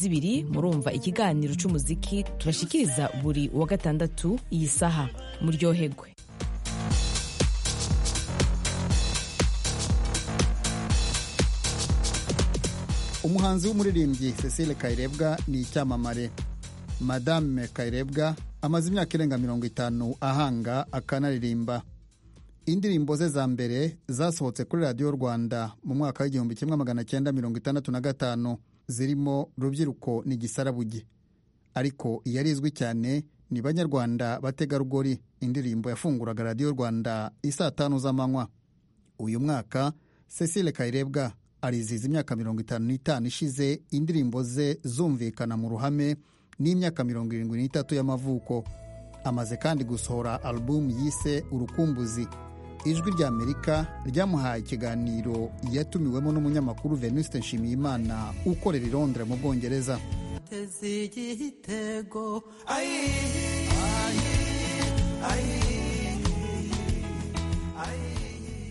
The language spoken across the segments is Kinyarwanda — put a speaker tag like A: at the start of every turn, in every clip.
A: zibiri murumva ikiganiro cy'umuziki tubashikiriza buri wa gatandatu iyi saha muryoherwe
B: umuhanzi w'umuririmbyi cecile kayirebwa ni icyamamare madame kayirebwa amaze imyaka irenga mirongo itanu ahanga akanaririmba indirimbo ze za mbere zasohotse kuri radiyo rwanda mu mwaka w'igihumbi kimwe magana cyenda mirongo itandatu na gatanu zirimo rubyiruko ni gisarabuge ariko iyarizwi cyane ni banyarwanda bategarugori indirimbo yafunguraga radiyo rwanda isaa tanu z'amanywa uyu mwaka cecile kayirebwa arizihiza imyaka mirongo itanu n'itanu ishize indirimbo ze zumvikana mu ruhame n'imyaka mirongo irindwi n'itatu y'amavuko amaze kandi gusohora alubumu yise urukumbuzi ijwi rya amerika ryamuhaye ikiganiro yatumiwemo n'umunyamakuru venuste nshimiyimana ukorera i londres mu bwongereza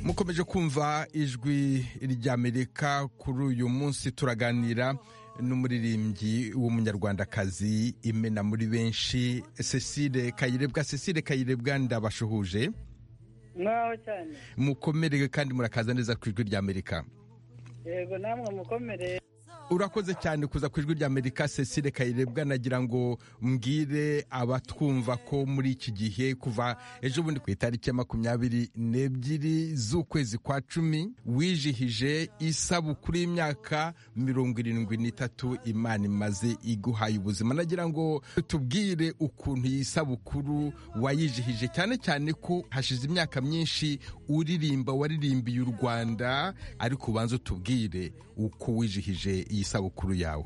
C: mukomeje kumva ijwi ry'amerika kuri uyu munsi turaganira n'umuririmbyi w'umunyarwandakazi imena muri benshi cecile kayirebwa cecile kayirebwa ndabashuhuje
D: mwaho cyane
C: mukomerere kandi murakaza neza ku ijwi ry'amerika
D: yego namwe mukomereye
C: urakoze cyane kuza ku ijwi ry'amerika cecile kayirebwa nagira ngo mbwire abatwumva ko muri iki gihe kuva ejo bundi ku itariki ya makumyabiri n'ebyiri z'ukwezi kwa cumi wijihije isabukuru y'imyaka mirongo irindwi n'itatu imana imaze iguhaye ubuzima nagira ngo tubwire ukuntu iyi sabukuru wayijihije cyane cyane ko hashize imyaka myinshi uririmba waririmbiye u rwanda ariko ubanza utubwire uko wijihije iyi sabukuru yawe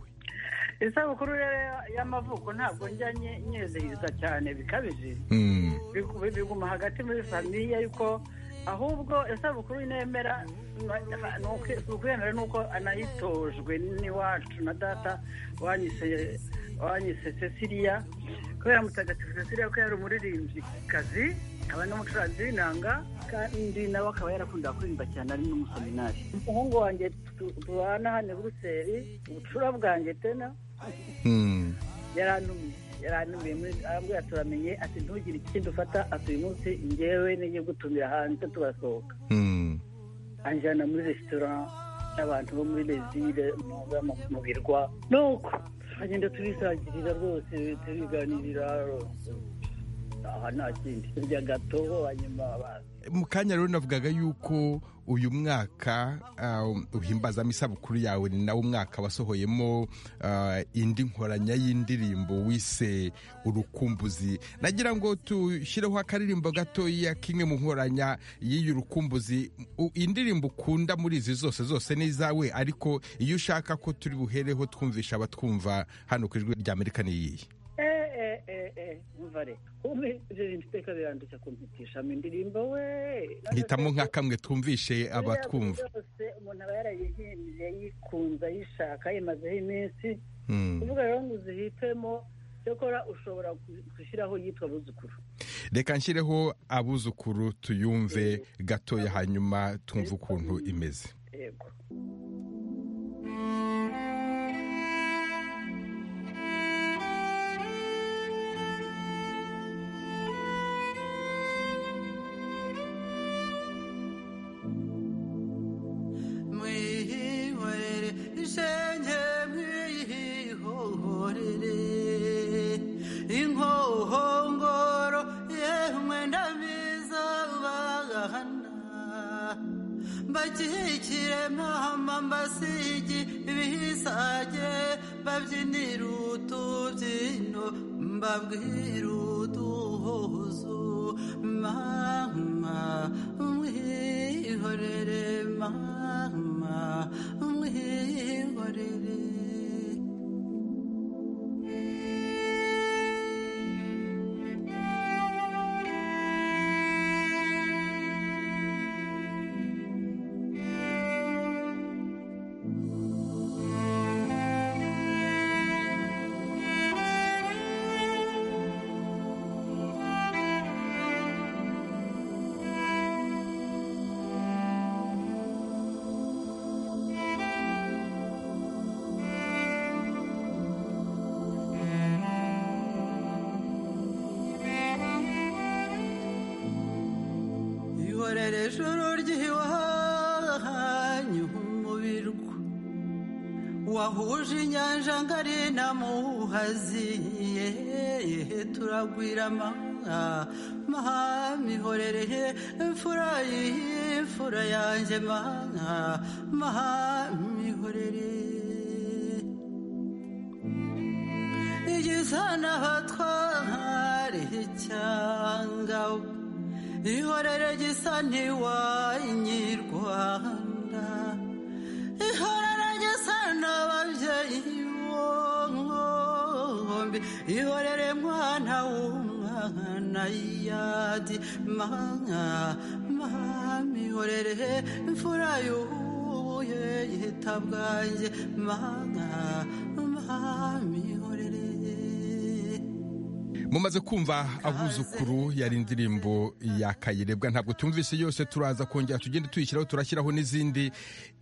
D: isabukuru y'amavuko ntabwo njya nyezihiza cyane bikabije biguma hagati muri famiye yuko ahubwo isabukuru nemera ni ukwemera nuko anayitojwe n'iwacu na data wanyise cecilia kubera mutagatifu cecilia ko yari umuririmbyi kazi akaba n'umucuranzi w'inanga kandi nawe akaba yarakunda kuririmba cyane ari n'umuseminari umuhungu wanjye tubana hano buruseli ubucura bwanjye tena yarantumye yarantumiye arambwira turamenye ati ntugire ikindi ufata ati uyu munsi ngewe n'iyo gutumira hanze turasohoka anjyana muri resitora n'abantu bo muri lezire mu birwa nuko tugenda tubisangirira rwose tubiganirira aha nta kindi turya gato hanyuma
C: mu kanya rero navugaga yuko uyu mwaka uhimbazamo isabukuru yawe ni nawo mwaka wasohoyemo indi nkoranya y'indirimbo wise urukumbuzi nagira ngo dushyireho akaririmbo gatoya k'imwe mu nkoranya y'iyi rukumbuzi indirimbo ukunda muri izi zose zose ni izawe ariko iyo ushaka ko turi buhereho twumvisha abatwumva hano ku ijwi rya amerika ni iyihe
D: muvare umwirinda iteka birandushya kumpitisha mu indirimbo we
C: hitamo nka kamwe twumvishe abatwumva
D: yose umuntu aba yarayihimbye yikunze ayishaka yimazeho iminsi kuvuga rero ngo uzihitemo cyakora ushobora gushyiraho yitwa abuzukuru
C: reka nshyireho abuzukuru tuyumve gatoya hanyuma twumve ukuntu imeze
D: yego
E: bakihikire mahama mbasigi ibisage babyinira utubyino mbabwira uduhuzo mama mwihorere mama mwihorere ijoro ry'iwanyu umubirwa wahuje inyanja ngari na muhazi yehe turagwira mahami ihorereye imfura y'imfura yanjye mana mahami ihorereye igisana batware icyangabo ihorere gisa ntiwanyirwanda ihorere gisa n'ababyeyi bombi ihorere mwana w'umwana yadi mana mama ihorere imfura y'ubuye ihita bwanjye mana mama ihorere
C: mumaze kumva abuzukuru yari indirimbo ya kayirebwa ntabwo tumvise yose turaza kongera tugende tuyishyiraho turashyiraho n'izindi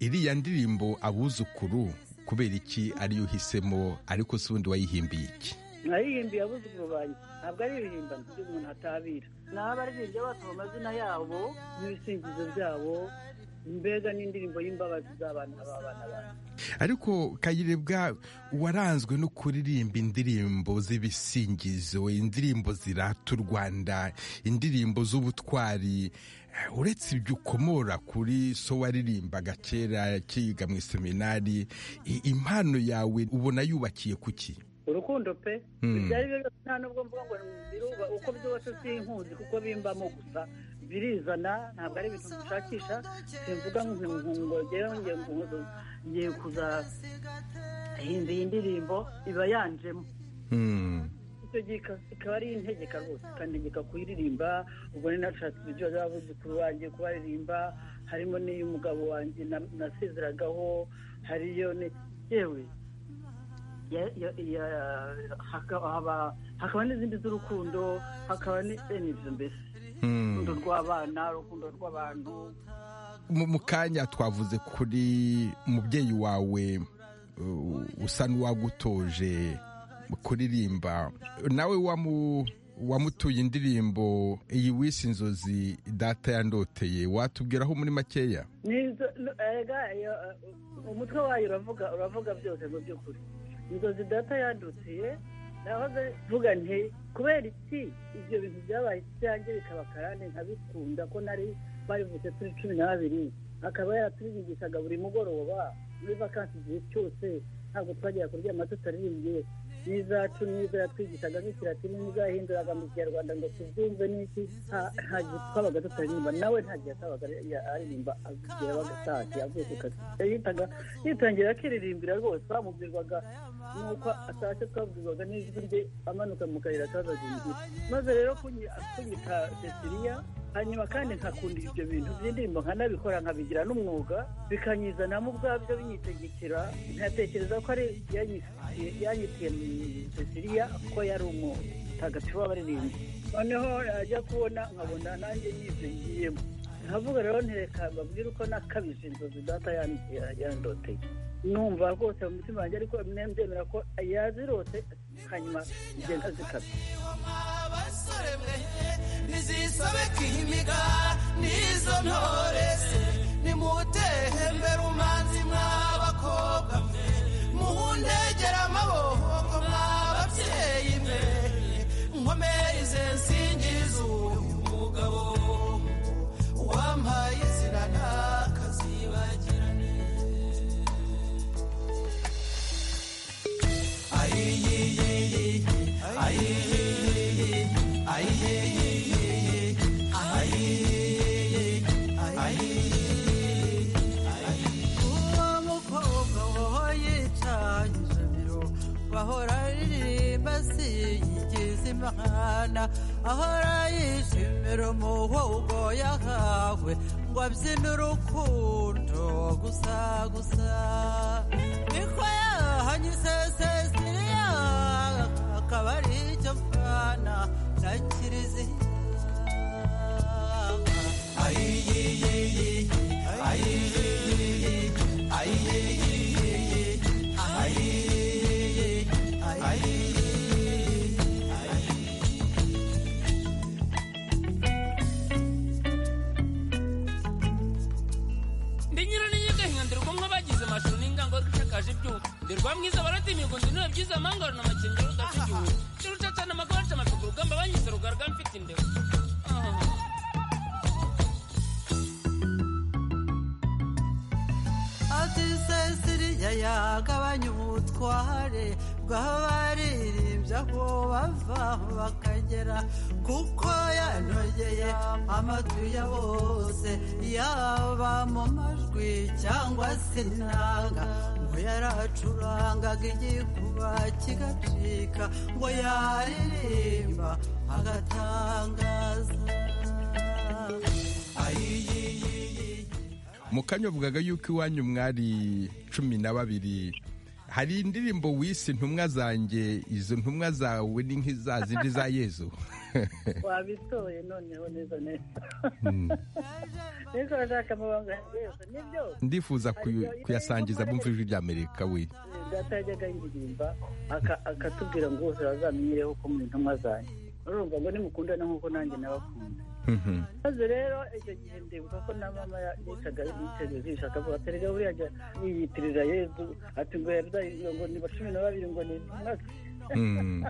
C: iriya ndirimbo abuzukuru kubera iki ariyo uhisemo ariko si ubundi wayihimbiye iki
D: narihimbiye abuzukuru banjye ntabwo ari ibihimbano ibyo umuntu atabira ni abaririmbyi bose mu mazina yabo n'ibisingizo byabo mbega n'indirimbo y'imbabazi z'abana b'abana banjye
C: ariko kayirebwa waranzwe no kuririmba indirimbo z'ibisingizo indirimbo zirata u rwanda indirimbo z'ubutwari Eh, uretse ibyo ukomora kuri so waririmbaga kera kiga mu iseminari i- impano yawe ubona yubakiye kuki
D: urukundo pe
C: Hmm.
D: ibyo ari byo byose nta nubwo mvuga ngo biruba uko byose sinkuzi kuko bimbamo gusa birizana ntabwo ari ibintu dushakisha simvuga ngo ngo ngewe ngiye ngo- ngiye kuza himba iyi ndirimbo iba yanjemo
C: Hmm.
D: icyo gihe ika- ikaba ari integeka rwose ikantegeka kuyiririmba ubwo ni nashatse ibiryo by'abuzukuru banjye kubaririmba harimo n'iy'umugabo wanjye na- nasezeragaho hariyo ni yewe ya- ya- ya- haka- haba- hakaba n'izindi z'urukundo hakaba n'ibyo mbese
C: Hmm.
D: urukundo rw'abana urukundo rw'abantu
C: mu mu kanya twavuze kuri mubyeyi wawe uh, usa n'uwagutoje kuririmba nawe wamu wamutuye indirimbo iyi wise inzozi data yandoteye watubwiraho muri makeya
D: nizo no- ega, yo- umutwe wayo uravuga uravuga byose mu by'ukuri inzozi data yadutiye nahoze mvuga nti kubera iki ibyo bintu byabaye ibyanjye bikaba akarande nkabikunda ko nari barivutse turi cumi na babiri akaba yaraturiringishaga buri mugoroba muri vakansi igihe cyose ntabwo twajyaga kuryama tutaririmbye n'izacu n'izo yatwigishaga nk'ikiratini n'izo yahinduraga mu kinyarwanda ngo tubyumve n'iki nta- nta gihe twabaga tutaririmba nawe nta gihe atabaga ari- ya- aririmba agira abaga atashye avuye ku kazi yitaga yitangira akiririmbira rwose bamubwirwaga nuko atashye twabwirwaga n'ijwi rye amanuka mu kayira kazaga inzira maze rero kunyi- kunyita ceciliya hanyuma kandi nkakunda ibyo bintu by'indirimbo nkanabikora nkabigira n'umwuga bikanyizanamo ubwabyo binyitegekera nkatekereza ko ari yanyitiye- yanyitiye mu ceciliya ko yari umutagatifu w'abaririmbyi noneho yajya kubona nkabona nanjye nyibyo ngiyemo nkavuga rero ntereka babwire uko nakabije inzozi data yan- ya- yandoteye numva rwose mu mutima wanjye ariko nembyemera ko yazirose hanyuma igenda zikabye
E: abasore mwe nizisobeka imiga n'izo ntore se nimutehe mbere umanzi mw'abakobwa mwe muhundegera amaboko mw'ababyeyi mwe nkomere ize nsingiza uyu mugabo wampaye izina ntakazibagirane uwo mukobwa wowe yicanye ijabiro bahora aririmba siyigize imana ahora yishimira umuhogo yahawe ngo abyine urukundo gusa gusa niko yahanyuze sesiriya akaba ari icyo mfana na kiriziya
F: ngo ndinure byiza amangaro na makingiro udafite igihugu kiri ucacana amagare amapika urugamba banyise rugarga mfite indeba Ah.
E: ati sesiriya yagabanya ubutware bw'aho baririmbya ko bava bakagera kuko yanogeye amatwi ya bose yaba mu majwi cyangwa se inanga ngo yaracurangaga igikuba kigacika ngo yaririmba agatangaza
C: mukanya avugaga yuko iwanyu mwari cumi na babiri hari indirimbo wise intumwa zanjye izo ntumwa zawe ni nk'iza zindi za yezu
D: wabitoye noneho neza neza niko bashaka amabanga yanjye yose nibyo
C: ndifuza kuyu- kuyasangiza bumva ijwi rya amerika we
D: data yajyaga yiririmba aka- akatubwira ngo bose bazamwireho ko mu ntumwa zanjye urumva ngo nimukundane nk'uko nanjye nabakunda
C: Mhm.
D: maze rero icyo gihe ndibuka ko na mama yitaga yiteze jisho akavuga ati rero buriya ajya yiyitirira yezu ati ngo yarudahirwa ngo ni cumi na babiri ngo ni intumwa ze."
C: Mm.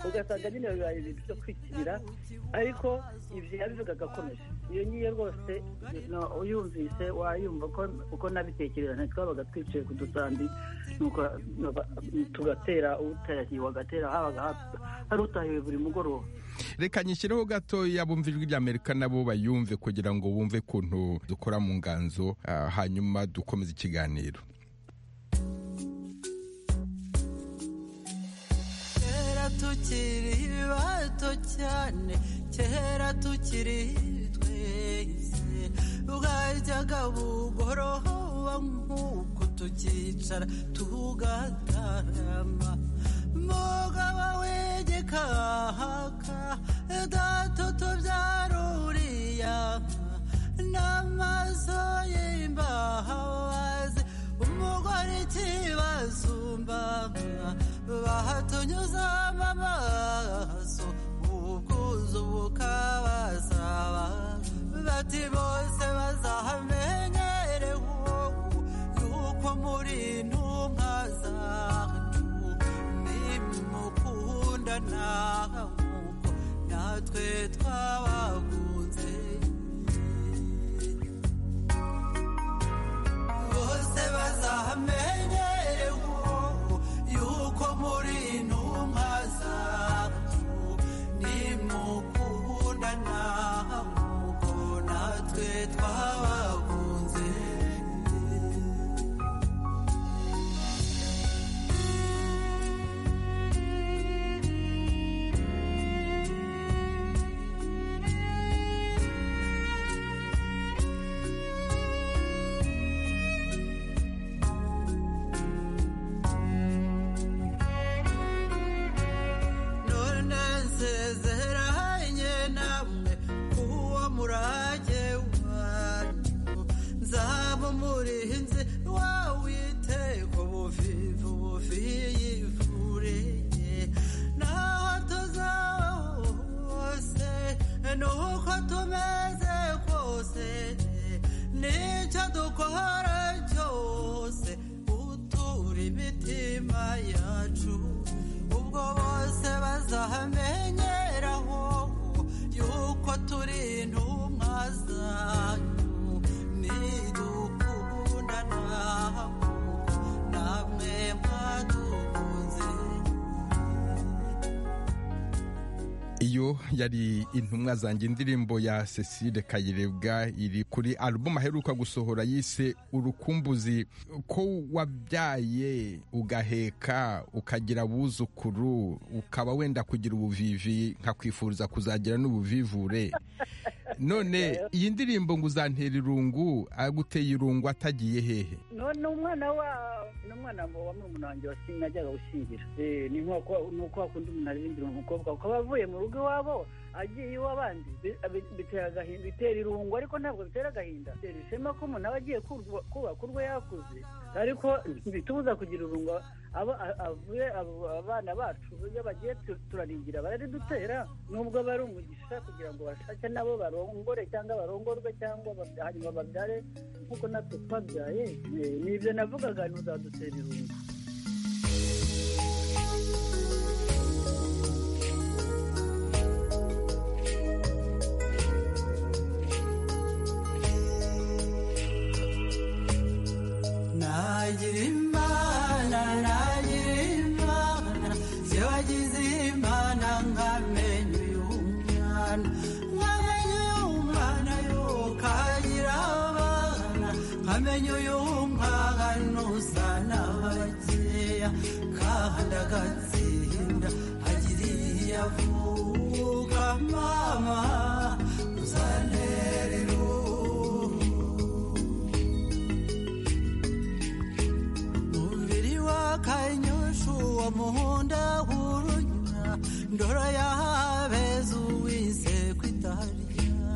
D: ugasanga nyine bibaye ibintu byo kwikirira ariko ibyo yabivugaga akomeje iyo ngiyo rwose no- uyumvise wayumva ko- uko nabitekereza ntitwabaga twicaye ku dusambi nuko nuba- tugatera utahiwe agatera habaga hap- hari utahiwe buri mugoroba
C: reka nyishyireho gatoya bumva ijwi rya amerika nabo bayumve kugira ngo bumve ukuntu dukora mu nganzo ah, hanyuma dukomeze ikiganiro
E: kera tukiri bato cyane kera tukiri twese bwajyaga bugoroba nk'uko tukicara tugatarama mugabo wegekahaka data tubyara uriya n'amaso y'imbabazi umugore ikibasumba bahatunyuzamo amaso ubwuzu bukabasaba bati bose bazahamenyere wowe yuko muri ntumwa zacu nimukunda nawe nk'uko natwe twabakunze bose bazamenyere wowe yuko muri intumwa zacu nimukunda ntabwo natwe twabakunze none nsezeranye namwe kuwo murage wanyu nzaba umurinzi wawiteko buvivu buviyivureye naho tuzaba hose nuko tumeze kose nicyo dukora cyose utura imitima yacu ubwo bose bazahamenyeraho yuko turi intumwa zanyu nidukunda ntabwo namwe mwadukunze
C: iyo yari intumwa zanjye indirimbo ya cecile kayirebwa iri kuri alubumu aheruka gusohora yise urukumbuzi ko wabyaye ugaheka ukagira abuzukuru ukaba wenda kugira ubuvivi nkakwifuriza kuzagira n'ubuvivure none iyi ndirimbo ngo uzantera irungu aguteye irungu atagiye hehe
D: none umwana wa ni umwana wa murumuna wanjye wasi- najyaga gushyingira Eh, ni nk'uko ni uko wakunda umuntu aririmbira umukobwa ukaba avuye mu rugo iwabo agiye iw'abandi Bi- bi- bitera agahinda bitera irungu ariko ntabwo bitera agahinda bitera ishema ko umuntu aba agiye kurwa- kubaka urwo yakuze ariko bitubuza kugira irungu aba- a- avuye abo- abana bacu iyo bagiye tu- turaringira bararidutera nubwo bari umugisha kugira ngo bashake nabo barongore cyangba barongorwe cyangwa babya- hanyuma babyare nk'uko natwe twabyaye Eh, ni ibyo navugaga ntuzadutera irungu
E: nagize imana nkamenye uyu mwana nkamenye uyu mwana yo kagira abana nkamenye uyu mwana usa n'abakeya kahanda gatsinda agiriye avuka mama uzantere umubiri wakanyushu wa muhunda wurunya ndoro yahabeza uwise kwitarya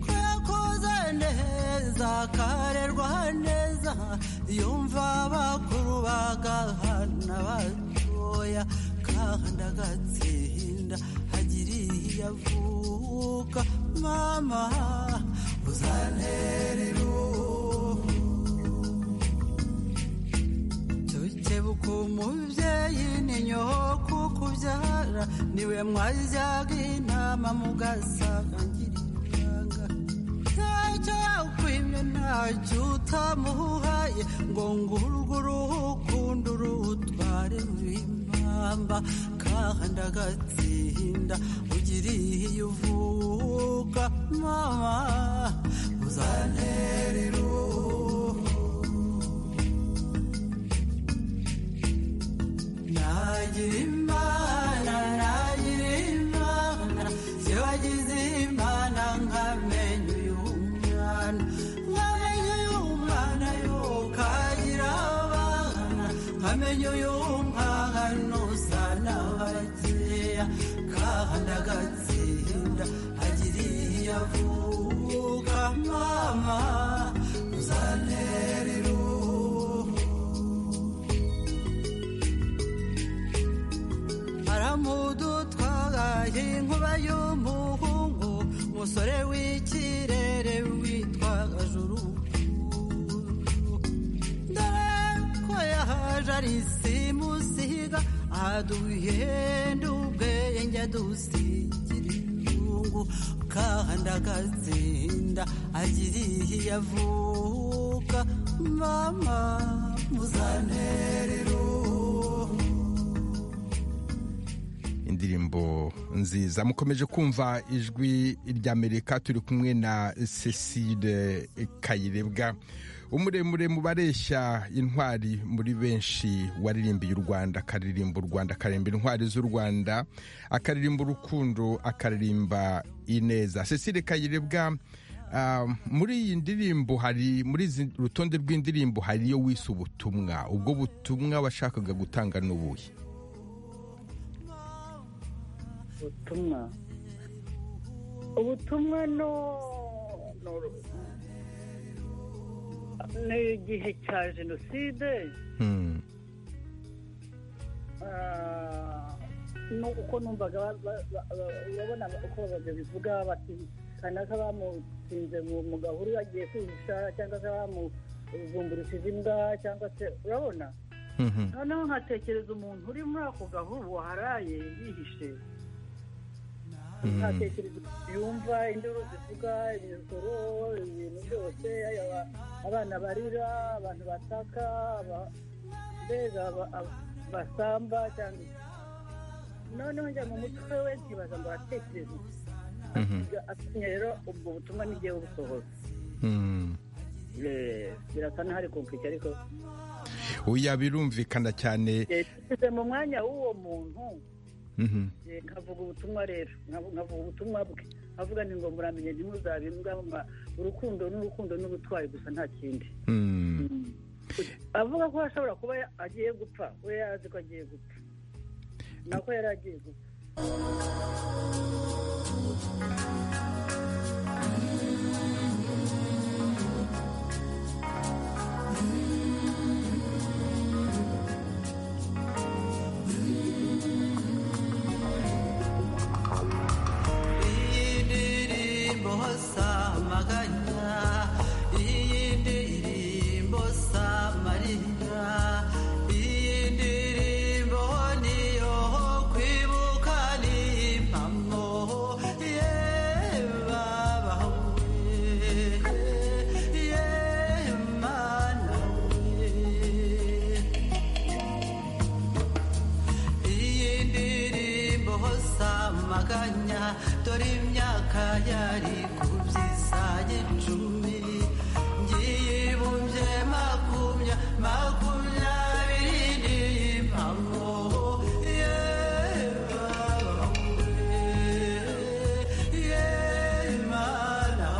E: kwakoze neza karerwa neza yumva abakuru bagahana batoya kahanda agatsinda hagira iyo avuka mama uzantera iruhu tukebuka umubyeyi ni nyoko kubyara niwe mwajyaga inama mugasangirira ibanga ntacyo yakwimye ntacyo utamuhaye ngo ngurwe urukundo urutware rw'impamba kahanda agatsinda ugiriye iyo uvuka mama uzantera iruhu nagira imana nagira imana zibagize imana nkamenye uyu mwana nkamenye uyu mwana yo kagira abana nkamenye uyu mwana usa n'abakeya kahanda agatsinda agiriye iyo avuka mama uzantera iruhu haramudu twagaye inkuba y'umuhungu umusore w'ikirere witwaga juru ko yahaje ari simusiga aduhenda ubwenge dusigira irungu kahanda agatsinda agiriye iyo avuka mama muzantera iruhu
C: indirimbo nziza mukomeje kumva ijwi ry'amerika turi kumwe na cecile kayirebwa umuremure mu bareshya intwari muri benshi waririmbiye u rwanda akaririmba u rwanda akaririmba intwari z'u rwanda akaririmba urukundo akaririmba ineza cecile kayirebwa ah, muri iyi ndirimbo hari muri izi rutonde rw'indirimbo hariyo wise ubutumwa ubwo butumwa washakaga gutanga n'ubuhe
D: ubutumwa ubutumwa no no ni igihe cya jenoside
C: Hmm.
D: ah, nuko numvaga ba- ba- ba- ba- urabona uko babivuga bati kanaka bamutsinze mu mugabo uri bagiye kwihisha cyangwa se bamuzumburishije imbwa cyangwa se urabona
C: Mhm.
D: noneho nkatekereza umuntu uri muri ako gahuru waharaye yihishe nkatekereza ukuntu yumva induru zivuga imikoro ibintu byose aba- abana barira abantu bataka aba- mbega aba- aba- basamba cyangwa noneho njya mu mutwe we nkibaza ngo aratekereza
C: Mhm.
D: atumye rero ubwo butumwa n'igihe busohoza
C: Mhm.
D: Eh, birasa n'ahari kompike ariko
C: oya birumvikana cyane
D: eh, tugize mu mwanya w'uwo muntu
C: Mhm.
D: Eh, nkavuga ubutumwa rero nkavu- nkavuga ubutumwa bwe avuga ni ngo muramenye ntimuzabimbwa mu ma- urukundo n'urukundo n'ubutwari gusa nta kindi
C: Mhm.
D: avuga ko ashobora kuba ya- agiye gupfa we yari azi ko agiye gupfa nako yari agiye gupfa
E: iyi ndirimbo samaganya iyi ndirimbo samarira iyi ndirimbo niyo kwibuka ni impamo yewe amaganya dore imyaka yari kubyisaye icumi ngiyibumbye makumya makumyabiri n'impamo yemana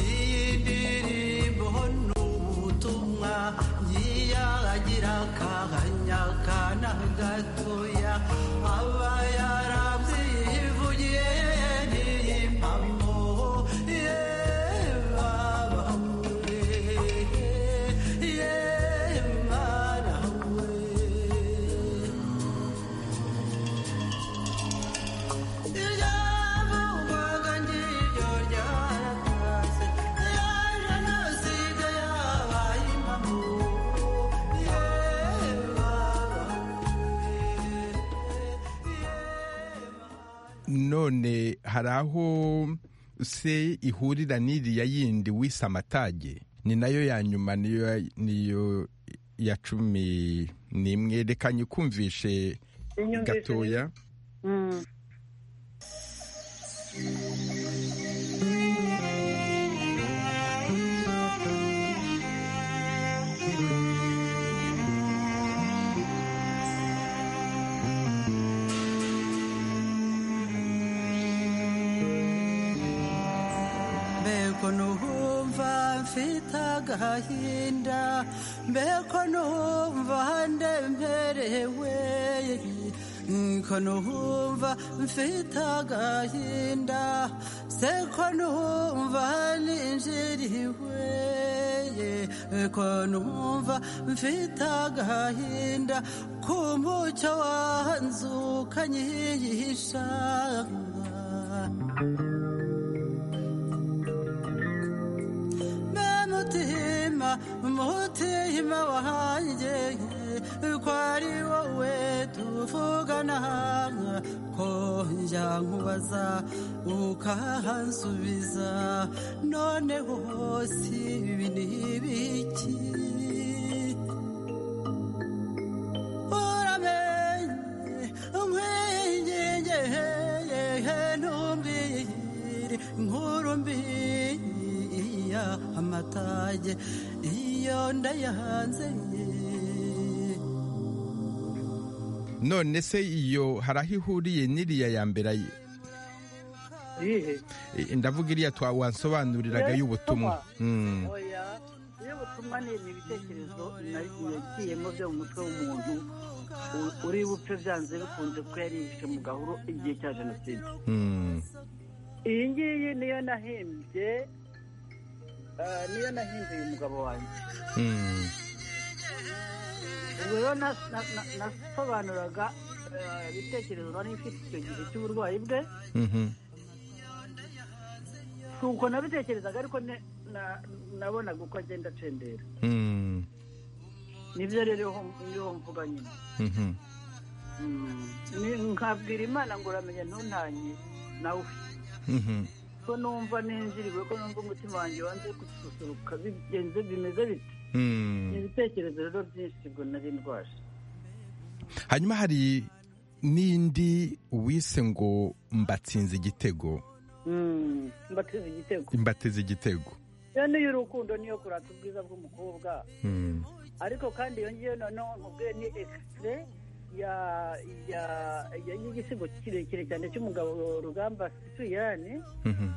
E: iyi ndirimbo ni ubutumwa yiyagira akanya kana gatoya aba yarabyivugiye n'iyi mpamo ye baba we ye mwana we
C: none hari aho se ihurira n'iriya yindi wise amatage ni nayo ya nyuma niyo niyo ya cumi n'imwe reka nyikumvishe
D: Inyumvise
C: gatoya
D: Mm.
E: mbeko numva mfite agahinda mbeko numva ndemerewe ko numva mfite agahinda seko numva ninjiriwe ko numva mfite agahinda ku mucyo wanzukanyiyishanga mutima mutima wanjye ko ari wowe tuvugana ko njya nkubaza ukahansubiza noneho si ibi ni ibiki uramenye umwingingeheye ntumbwire nkuru mbi iya amatage iyo ndayahanze
C: none se iyo hari aho ihuriye n'iriya ya mbere
D: Iyihe?
C: Eh, ndavuga iriya twawansobanuriraga y'ubutumwa Mm.
D: Oya, iyo butumwa ni ni ibitekerezo na- yagiyemo byo mu mutwe w'umuntu u- uri bupfe byanze bikunze kuko yari yihishe mu gahuru igihe cya jenoside
C: Mm.
D: iyi ngiyi niyo nahimbye ah, niyo nahimbye uyu mugabo wanjye
C: Mm.
D: ubwo rero na- na- na- nasobanuraga ah, ibitekerezo nari mfite icyo gihe cy'uburwayi bwe
C: Mhm.
D: si uko nabitekerezaga ariko ne- na- nabonaga uko agenda acendera
C: Mm.
D: nibyo rero niho mvuga nyine
C: Mhm.
D: Mm. Ni- nkabwira imana ngo uramenya ntuntanye nawe
C: Mhm.
D: ko numva ninjiriwe ko numva umutima wanjye wanze gususuruka bigenze bimeze biti
C: Mm.
D: ni ibitekerezo rero byinshi ngo nari ndwaje
C: hanyuma hari n'indi wise ngo mbatsinze igitego
D: Mm. mbateze igitego
C: mbateze igitego
D: iyo niyo urukundo niyo kurata ubwiza bw'umukobwa
C: Mm.
D: ariko kandi iyo ngiyo noneho nkubwiye ni ekisitire ya ya ya- y'igisigo kirekire cyane cy'umugabo rugamba sipiriyani
C: Mhm.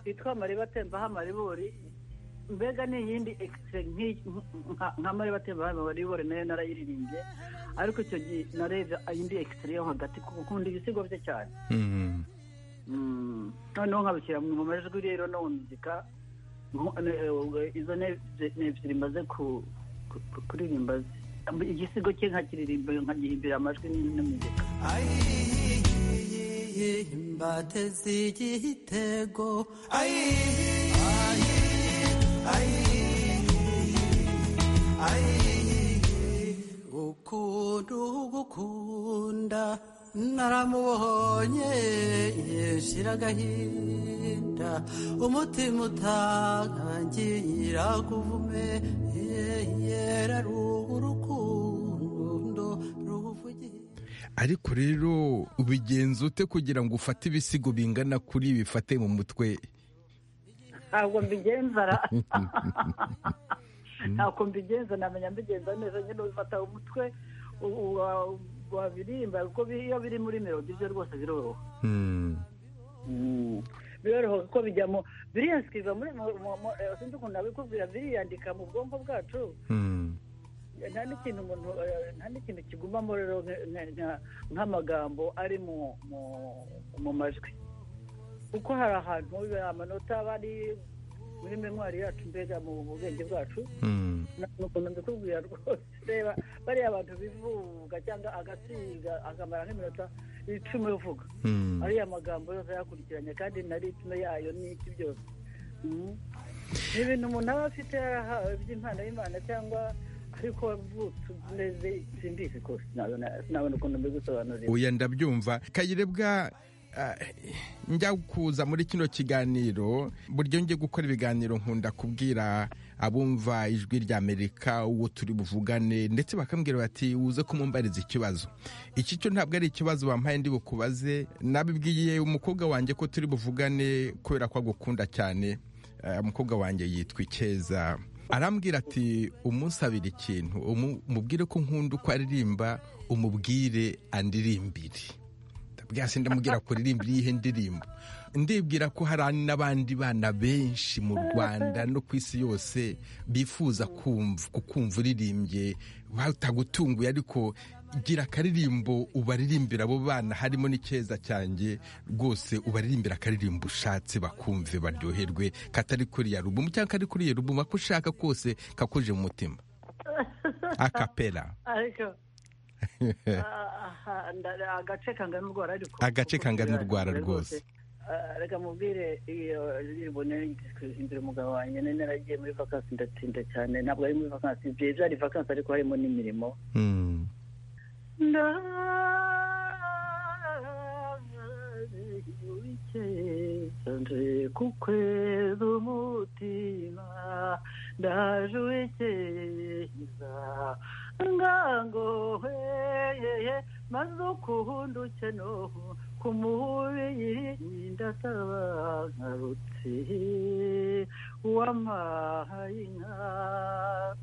D: yitwa amareba atembaho amaribori mbega ni iyindi ekisitire nk'iyi- nka- nka mareba atembaho amaribori nayo narayiririmbye ariko icyo gihe nareba indi ekisitire yo hagati kuko ukunda ibisigo bye cyane
C: Mm.
D: Mm. noneho nkabishyira mu majwi rero no mu muzika nko- ne- eh, izo ne- ze- ni ebyiri mbaze ku- ku- ku- kuririmba zi- igisigo cye nkakiririmba nkagihimbira amajwi n- n'umuzika
E: mbateze igitego ayi ayi ayi ukuntu gukunda naramubonye yeshira agahinda umutima utangira kuvume yera urukundo ruvugiye
C: ariko rero ubigenza ute kugira ngo ufate ibisigo bingana kuri bifate mu mutwe
D: ntabwo mbigenzara ntabwo mbigenza ntamenya mbigenza neza nyine ubifata umutwe wabirimba kuko iyo biri muri melodi byo rwose biroroha biroroha kuko bijyamo biriyansikiriza muri sinzi ukuntu nabikubwira biriyandika mu bwonko bwacu nta n'ikintu umuntu nta n'ikintu kigumamo rero nk'amagambo ari mu majwi kuko hari ahantu amanota aba ari muri memwari yacu mbega mu bwenge bwacu ukuntu mbikubwira rwose reba bariya abantu bivuga cyangwa agasiga akamara nk'iminota icumi uvuga ariya magambo yose ayakurikiranye kandi na ritme yayo n'iki byose ni ibintu umuntu aba afite yarahawe by'impano y'imana cyangwa ariko wavutse umeze simbizi rwose nabona ukuntu mbigusobanurira
C: uya ndabyumva kayirebwa njya kuza muri kino kiganiro buryo njye gukora ibiganiro nkunda kubwira abumva ijwi ry'amerika uwo turi buvugane ndetse bakambwira bati uze kumumbariza ikibazo iki cyo ntabwo ari ikibazo bampaye ndi bukubaze nabibwiye umukobwa wanjye ko turi buvugane kubera ko agukunda cyane umukobwa wanjye yitwa ikeza arambwira ati umusabire ikintu umubwire ko nkunda uko aririmba umubwire andirimbire ndabwira ndamubwira ko ririmbira iyihe ndirimbo ndibwira ko hari n'abandi bana benshi mu rwanda no ku isi yose bifuza kukumva uririmbye batagutunguye ariko gira akaririmbo ubaririmbira abo bana harimo n'icyeza cyanjye rwose ubaririmbira akaririmbo ushatse bakumve baryoherwe katari kuri ya rubumu cyangwa kari kuri ya rubumu ako ushaka kose kakuje mu mutima akapera
D: agace kangana urwara ariko
C: agace kangana urwara rwose
D: reka mubwire iyo ndirimbo nari imbere umugabo wanjye nari naragiye muri vakansi ndatinda cyane ntabwo ari muri vakansi byari vakansi ariko harimo n'imirimo ndaje kukweza umutima ndaje uwekeza ngango hweyeye maze ukuhunda ukenoho ku mubiri ndataba nkarutse wamahaye inka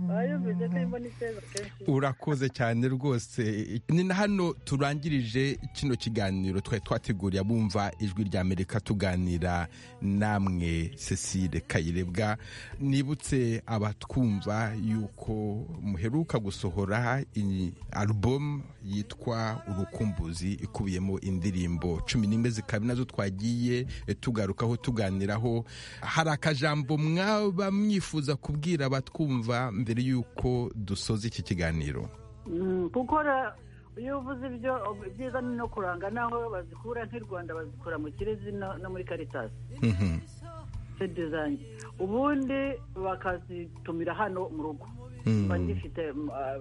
D: bayumvise ko imbona icyeza kenshi
C: urakoze cyane rwose ni na hano turangirije kino kiganiro twari twateguriye abumva ijwi rya amerika tuganira namwe cecile kayirebwa nibutse abatwumva yuko muheruka gusohora iyi alubumu yitwa urukumbuzi ikubiyemo indirimbo cumi n'imwe zikaba nazo twagiye tugarukaho tuganiraho hari akajambo mwaba mwifuza kubwira abatwumva mbere y'uko dusoza iki kiganiro
D: gukora iyo uvuze ibyo byiza ni no kuranga n'aho bazikura nk'i rwanda bazikura mu kirezi no muri karitasi sede zanjye ubundi bakazitumira hano mu rugo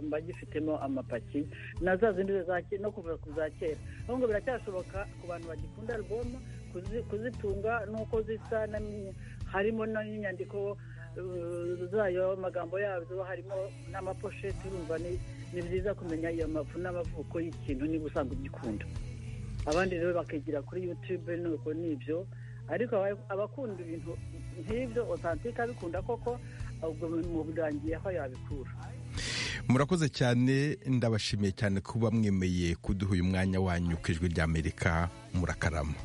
D: mba gifitemo amapaki na za zindi no kuva ku za kera ahubwo biracyashoboka ku bantu bagikunda alboma kuzitunga n'uko zisa harimo n'inyandiko zayo amagambo yazo harimo n'amaposheti urumva ni byiza kumenya iyo mafu n'amavuko y'ikintu niba usanga ugikunda abandi rero bakigira kuri yutube nuko nibyo ariko abakunda ibintu nk'ibyo otantike abikunda koko ubwo mu burangiye aho yabikura
C: murakoze cyane ndabashimiye cyane kuba mwemeye kuduha uyu mwanya wanyu ku ijwi ry'amerika murakarama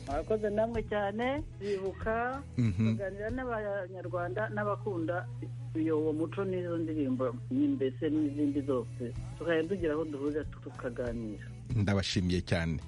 D: murakoze namwe cyane bibuka kuganira n'abanyarwanda n'abakunda uwo muco n'izo ndirimbo mbese n'izindi zose tukajya tugira aho duhurira tukaganira
C: ndabashimiye cyane